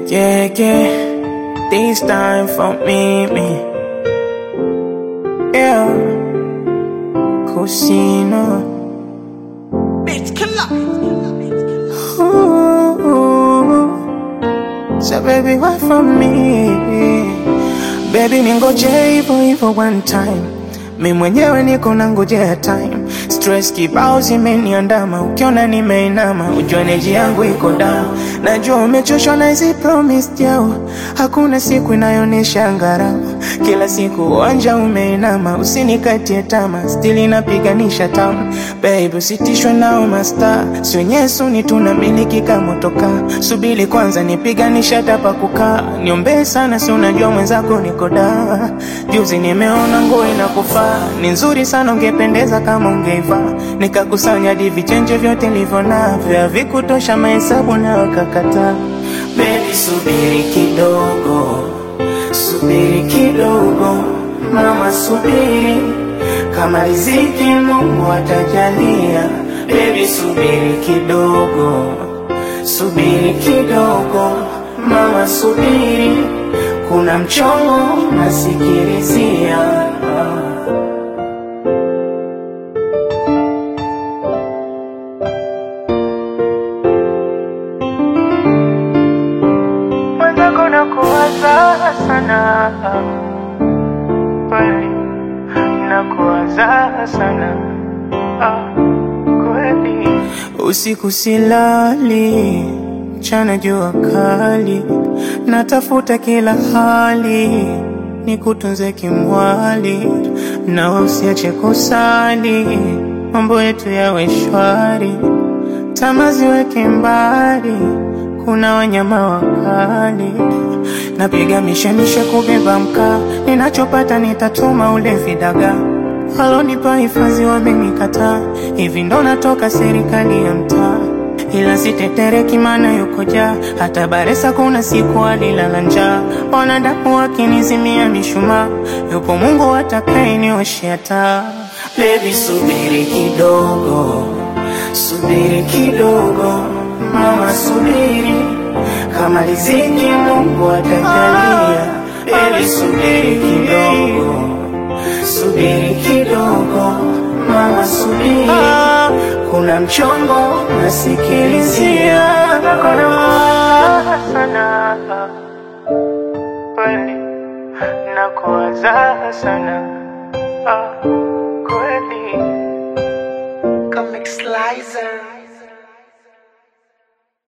yeah, yeah. This time for me, me. Yeah. Cusino. Bitch killer. Ooh. So baby, why for me? Baby, ningoje hivyo hivyo one time. Mi mwenyewe niko nangojea time. Stress kibao zimeniandama, ukiona nimeinama, ujue energy yangu iko down. Najua umechoshwa na hizi promise jao, hakuna siku inayonesha ngarama. Kila siku uwanja umeinama, usinikatie tama, still inapiganisha town. Baby, usitishwe nao masta, si wenyewe suni tunamiliki kama motoka. Subiri kwanza nipiganisha tapa kukaa, niombee sana, si unajua mwenzako niko da. Juzi nimeona nguo inakufaa, ni nzuri sana, ungependeza kama ungeivaa. Nikakusanya hadi vichenje vyote nilivyo navyo, havikutosha mahesabu na wakakataa. Baby, subiri kidogo, subiri kidogo, mama, subiri kama riziki Mungu atajalia. Baby, subiri kidogo, subiri kidogo, mama, subiri, kuna mchongo nasikilizia. Mwenzako nakuwaza sana kweli, nakuwaza sana ah, kweli. Usiku silali, mchana jua kali, natafuta kila hali nikutunze kimwali, na usiache kusali, mambo yetu yawe shwari, tamaa ziweke mbali, kuna wanyama wakali. Napiga mishemishe kubeba mkaa, ninachopata nitatuma ule vidaga. Walonipa hifadhi wamenikataa, hivi ndo natoka serikali ya mtaa. Ila sitetereki maana yuko jaa, hata Baresa kuna siku alilala njaa. Wanadamu wakinizimia mishumaa, yupo Mungu atakayenioshea taa. Baby subiri kidogo, subiri kidogo, mama subiri, kama riziki Mungu atajalia. Baby subiri kidogo, subiri kidogo, mama subiri, kuna mchongo nasikilizia. Nakuwaza sana kweli, nakuwaza sana ah, kweli. Comic Slicer.